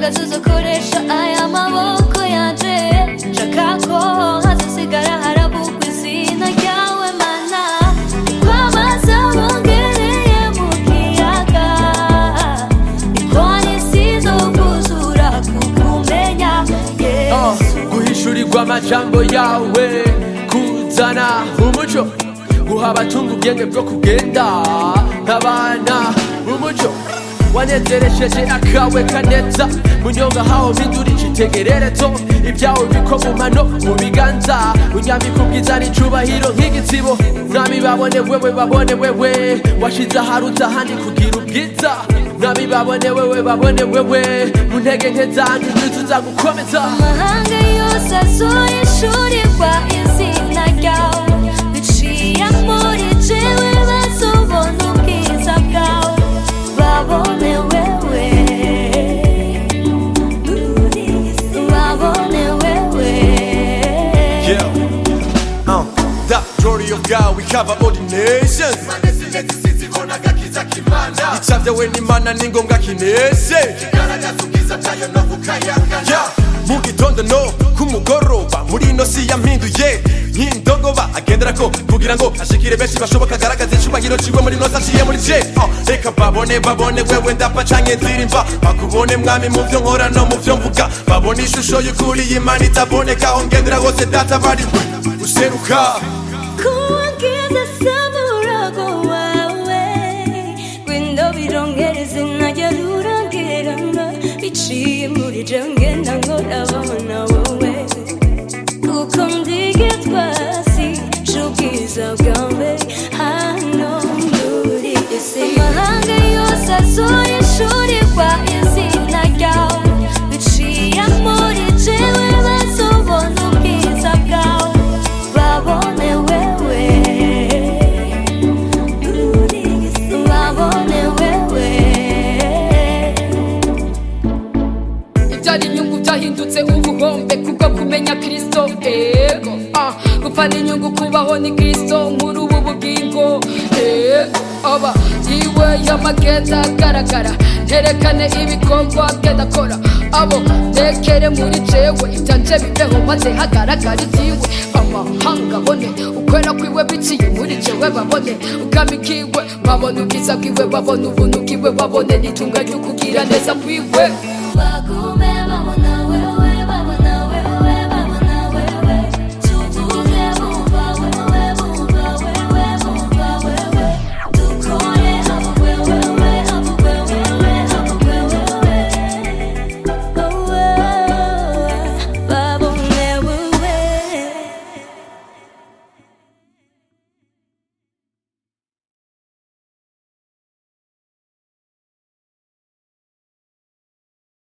uhagaze uzakoresha aya maboko yanje nshaka ko hazasigara haravugwa izina ryawe mana kwamaze bongereye mu kiyaga niko n'isi zo kuzura kukumenya Ah, yesu guhishurirwa amajambo yawe kuzana umuco guha abatunga ubwenge bwo kugenda nk'abana umuco wanezeresheje akawe kaneza munyonga hawo mpindurije itegererezo ibyawe biko mu mano mu biganza unyambika ubwiza n'icubahiro nk'igitsibo mwami babone wewe babone wewe washize aharuta ahandi kugira ubwiza mwami babone wewe babone wewe mu ntege nke zanjye nituza gukomeza amahanga yose azoyishurirwa izina ryawe biciye muri jewe bazobona ubwiza bwawe babone wewe babone wewe Yeah. Uh, the glory of God, we cover all the nations. icavyawe n'imana ni ngombwa kinese Yeah. mu gitondo no ku mugoroba muri ino si yampinduye nk'indogoba agenderako kugira ngo ashikire benshi bashoboka agaragaze icubahiro ciwe muri nosa aciye muri je Uh, reka babone babone wewe ndapa canke ndirimba bakubone mwami mu vyo nkora no mu vyo mvuga babone ishusho y'ukuri y'imana itaboneka aho ngendera hose data bari useruka kuwagiza samurago wawe gwendo birongera izina rya rurangirana biciye muri je ngenda nkorabona wowe kuko ndigitwa si c'ubwiza bwawe hano muri isi amahanga yose azoyishurirwa izina ryawe biciye muri jewe bazobona ubwiza bwawe babone wewe babone wewe ibyari inyungu byahindutse ubuhombe kubwo kumenya kristo ego ah, gupfa n'inyungu kubaho ni kristo muri ubu bugingo ego aba yiwe y'amagenda agaragara nterekane ibikorwa genda akora abo ndekere muri jewe ibyanje bibeho maze hagaragara ibyiwe amahanga abone ukwera kwiwe biciye muri jewe babone ubwami bwiwe babone ubwiza bwiwe babone ubuntu bwiwe babone n'itunga ry'ukugira neza kwiwe Bagume